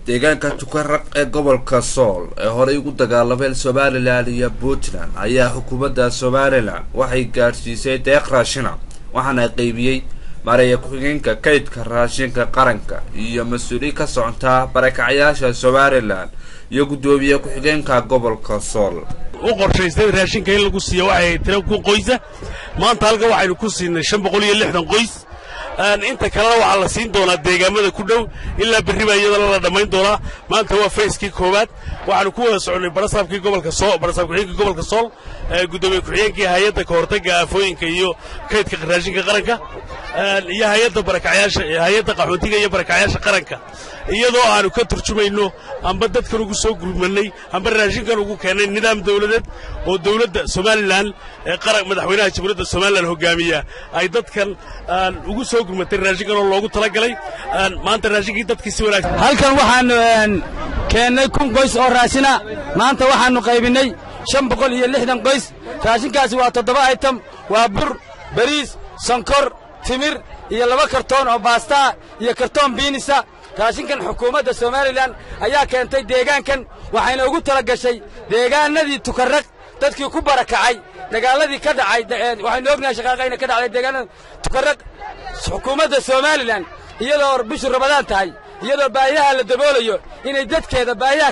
deegaanka tukaraq ee gobolka sool ee horey ugu dagaalameen somalilan iyo puntland ayaa xukuumadda somalilan waxay gaadhsiisay deeq raashina waxaana qaybiyey mareeya ku-xigeenka kaydka raashinka qaranka iyo mas-uuliin ka socontaa barakacyaasha somalilan iyo guddoomiye ku-xigeenka gobolka sool u qorshaystay raashinka in lagu siiyo waxay tira ku qoysa maanta halkan waxaynu ku siinay shan boqol iyo lixdan qoys inta kalena waxaa la siin doonaa deegaamada ku dhow ilaa berri baa iyadana la dhammayn doonaa maanta waa fayskii koowaad waxaanu ku wada soconnay barasaabkii gobolka sool barasaab ku-xigeenka gobolka sool guddoomiye ku-xigeenkii hay-adda kahortagga aafooyinka iyo kaydka raashinka qaranka iyo hay-adda barakacyaasha hay-adda qaxootiga iyo barakacyaasha qaranka iyadoo aanu ka turjumayno amba dadkan ugu soo gurmanay amba raashinkan ugu keennay nidaam dawladeed oo dawladda somalilan ee qaran madaxweynaha jamhuuriyadda somalilan hogaamiya ay dadkan ugu soo gurmatay raashinkan oo loogu talagalay maanta raashinkii dadkii si wanaagsan halkan waxaannu keennay kun qoys oo raashina maanta waxaannu qaybinnay shan boqol iyo lixdan qoys raashinkaasi waa toddoba aytam waa bur bariis sonkor timir iyo laba kartoon oo baastaa iyo kartoon biinisa raashinkan xukuumadda somalilan ayaa keentay deegaankan waxayna ugu tala gashay deegaanadii tukarraq dadkii ku barakacay dagaaladii ka dhacay waxaynu ognahay shaqaaqayna ka dhacday deegaanada tukarraq xukuumadda somalilan iyadoo bishu rabadaan tahay iyadoo baahiyaha la daboolayo inay dadkeeda baahiyaha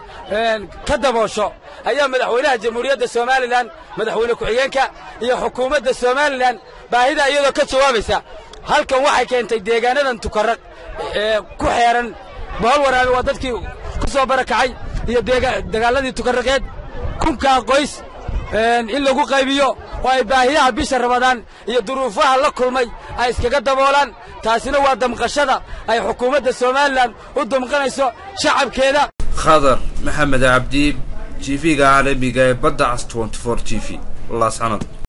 ka daboosho ayaa madaxweynaha jamhuuriyadda somalilan madaxweyne ku-xigeenka iyo xukuumadda somalilan baahida iyadoo ka jawaabaysa halkan waxay keentay deegaanadan tukarraq ee ku xeeran bohol waraabe waa dadkii ku soo barakacay iyo dagaalladii tukarraqeed kunkaa qoys in lagu qaybiyo oo ay baahiyaha bisha rabadaan iyo duruufaha la kulmay ay iskaga daboolaan taasina waa damqashada ay xukuumadda somalilan u damqanayso shacabkeeda khadar maxamed cabdi t v-ga caalamiga ee badda cas t t v laascanad